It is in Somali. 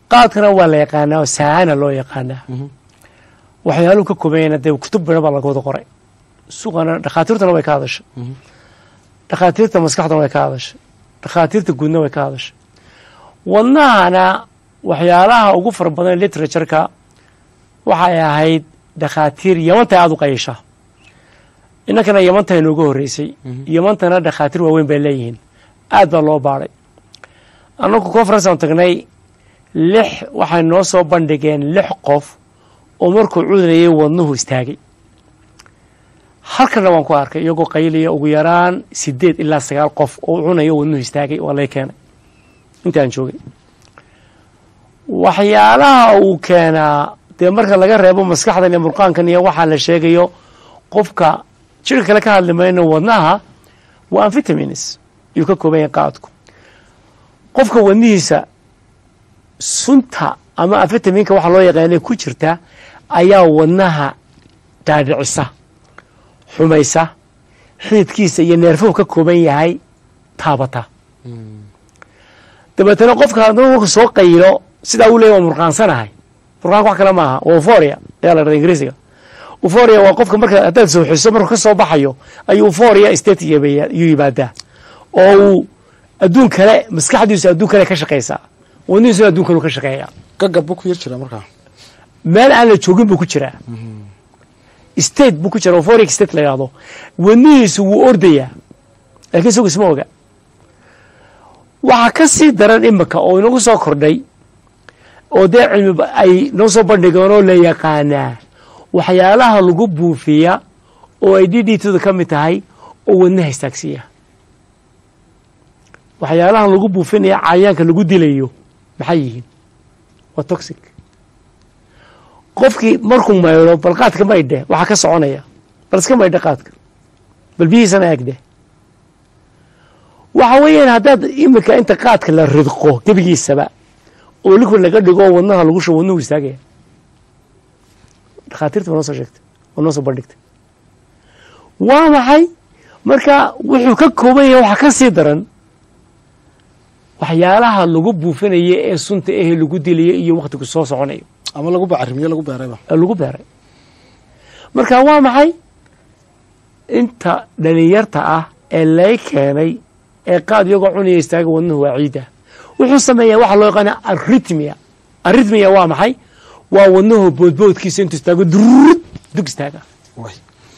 qaadkana waa la yaqaanaa oo saana loo yaqaanaa waxyaaluhu ka koobayana dee kutub bidhan baa laga wada qoray suqana dhakhaatiirtuna way ka hadashay dhakhaatiirta maskaxduna way ka hadashay dhakhaatiirta guudna way ka hadashay wadnahana waxyaalaha ugu fara badan literatureka waxay ahayd dhakhaatiir yamanta aada u qayisha inankana yamanta inoogu horreysay yamantana dhakhaatiir waaweyn bay leeyihiin aad baa loo baadhay annagu conference aan tagnay lix waxay noo soo bandhigeen lix qof oo markuu cudurayay wadnuhu istaagay halkana waan ku arkay iyagoo qayliya ugu yaraan sideed ilaa sagaal qof oo cunayo wadnuhu istaagay waa lay keenay intaan joogay waxyaalaha uu keenaa dee marka laga reebo maskaxdan iyo murqaankan iyo waxaa la sheegayo qofka jirka kale ka hadli mayno wadnaha waa amvitamins ayuu ka kooban yahay qaadku qofka wadnihiisa sunta ama amvitaminka waxa loo yaqaana ku jirta ayaa wadnaha dhaadhicisa xumaysa xididkiisa iyo neerfuhu ka kooban yahay taabata dabeetana qofka hadduu marku soo qaylo sidaa uu leey waa murqaansanahay murqaanka wax kale maaha waa uforia ayaa la dhahda ingiriisiga uforia waa qofka marka haddaad sooxiso markuu ka soo baxayo ayuu uforia state yuu yimaadaa oo uu adduun kale maskaxdiisu adduun kale ka shaqaysaa wadnihiisuna adduun kale ka shaqeeya gagab buu ku yar jiraa markaa meel aan la joogin buu ku jiraa state buu ku jira euphoric state la yidhahdo wadnihiisu wuu ordayaa laakiin isagu isma oga waxaa ka sii daran imika oo inagu soo kordhay oo dee cilmi ay noo soo bandhigeen oo la yaqaanaa waxyaalaha lagu buufiya oo ay d d tuda ka mid tahay oo wadnaha istaagsiiya waxyaalahan lagu buufinaya cayayaanka lagu dilayo maxay yihiin waa toxic qofkii markuu maydho bal qaadka maydhe waxaa ka soconaya bal iska maydhe qaadka bal biyihiisana eegdhe waxa weeyaan haddaad imika inta qaadka la ridqo gebigiisaba oo liquid laga dhigo oo wadnaha lagu shubo wadnuhu istaagaya dhakhaatiirta waa noo soo sheegtay waa noo soo bandhigtay waa maxay marka wuxuu ka kooban yahay waxaa ka sii daran waxyaalaha lagu buufinayo ee sunta ehe lagu dilayo iyo wakhtigu soo soconayo ama lagu bacarimiyo lagu beerayba ee lagu beeray marka waa maxay inta dhalinyarta ah ee lay keenay ee qaad iyagoo cunaya istaaga wadnuhu waa ciida wuxuu sameeyaa waxa loo yaqaana arritmia arritmia waa maxay waa wadnuhu boodboodkiisa intuu istaago durud dug istaaga way